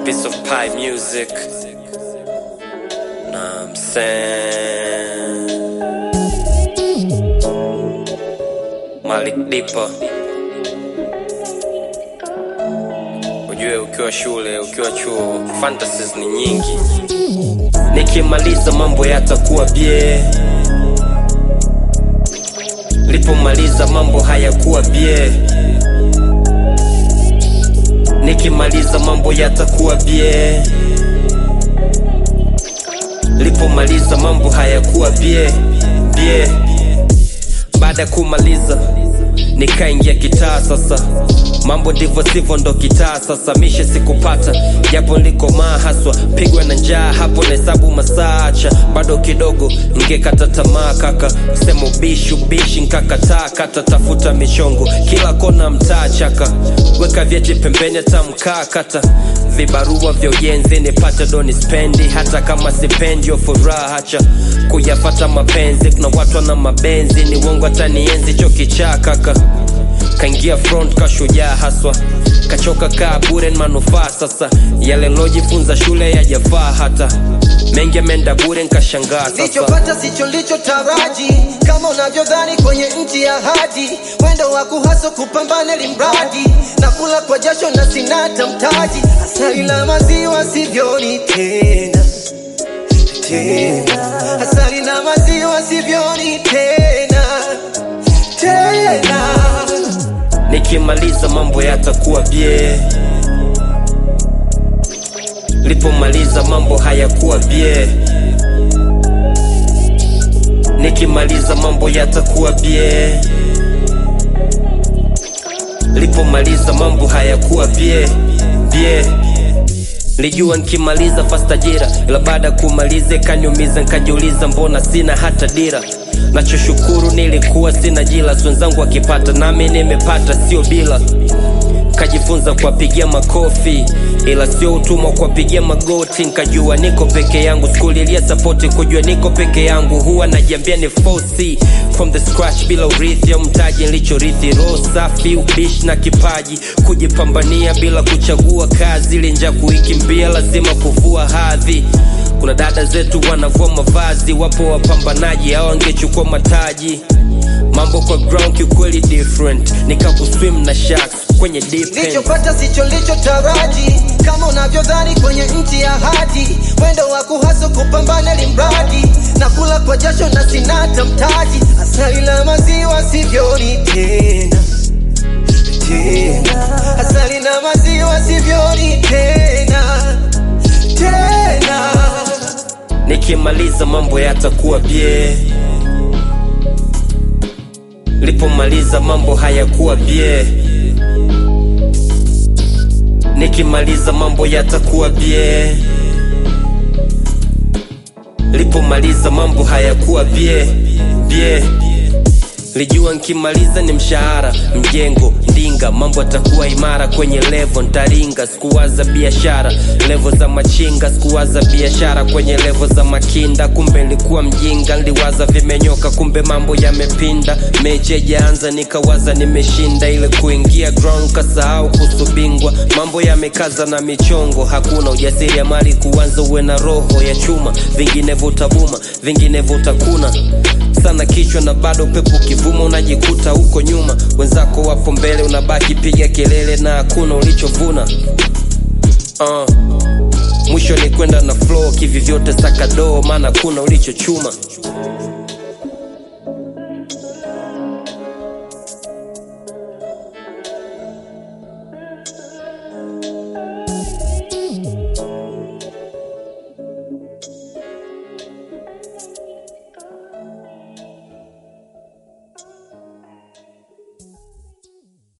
piece of pie music. Nah, I'm saying Malik Dipa. Ujue ukiwa shule, ukiwa chuo, fantasies ni nyingi. Nikimaliza mambo yatakuwa bie, lipomaliza mambo hayakuwa bie. Nikimaliza mambo yatakuwa bie, lipomaliza mambo hayakuwa bie bie. Baada ya kumaliza nikaingia kitaa sasa, mambo ndivyo sivyo, ndo kitaa sasa. Mishe sikupata japo nilikomaa haswa, pigwa na njaa hapo na hesabu masaa, acha bado kidogo ngekata tamaa kaka, sema ubishi ubishi nkakataa, kata tafuta michongo kila kona mtaa chaka, weka vyeti pembeni hata mkaa kata vibarua vya ujenzi nipate doni spendi, hata kama sipendi yo furaha hacha kuyafata mapenzi. Kuna watu na mabenzi ni uongo, hata nienzi cho kichaa kaka kaingia front kashujaa haswa kachoka kaa bure ni manufaa sasa yale lojifunza shule yajafaa hata mengi ameenda bure nkashangaa sasa Nilichopata sicho licho taraji, kama unavyodhani kwenye nchi ya hadi, mwendo wa kuhaso kupambana limradi, na kula kwa jasho na sinata mtaji, asali la maziwa sivyoni tena tena, asali na maziwa sivyoni tena tena. nikimaliza mambo yatakuwa bie lipomaliza mambo hayakuwa bie nikimaliza mambo yatakuwa bie lipomaliza mambo hayakuwa bie bie Lijua nikimaliza fast ajira, ila baada ya kumaliza ikaniumiza, nikajiuliza mbona sina hata dira. Nachoshukuru nilikuwa sina jila, si wenzangu wakipata nami nimepata, sio bila kajifunza kuwapigia makofi ila sio utumwa kuwapigia magoti nkajua niko peke yangu sikulilia sapoti kujua niko peke yangu huwa najiambia ni fosi from the scratch bila urithi au mtaji nilichorithi roho safi ubishi na kipaji kujipambania bila kuchagua kazi ili nja kuikimbia lazima kuvua hadhi kuna dada zetu wanavua mavazi wapo wapambanaji au wangechukua mataji mambo kwa ground kiukweli different nikakuswim na sharks kwenye deep end. Nilichopata sicho licho taraji, kama unavyodhani kwenye nchi ya hadi, mwendo wa kuhaso kupambana limradi, na kula kwa jasho na sinata mtaji, asali la maziwa sivyoni tena tena, asali na maziwa sivyoni tena tena. nikimaliza mambo yatakuwa bie lipomaliza mambo hayakuwa bie nikimaliza mambo yatakuwa bie lipomaliza mambo hayakuwa bie bie lijua nkimaliza ni mshahara mjengo ndinga mambo atakuwa imara kwenye levo ntaringa sikuwaza biashara levo za machinga sikuwaza biashara kwenye levo za makinda kumbe nilikuwa mjinga nliwaza vimenyoka kumbe mambo yamepinda mechi haijaanza nikawaza nimeshinda ile kuingia ground kasahau kusubingwa mambo yamekaza na michongo hakuna ujasiri ya mali kuanza uwe na roho ya chuma vinginevyo utabuma vinginevyo utakuna sana kichwa na bado pepo kivuma unajikuta huko nyuma wenzako wapo mbele unabaki piga kelele na hakuna ulichovuna uh. mwisho ni kwenda na flow kivi vyote sakadoo maana kuna ulichochuma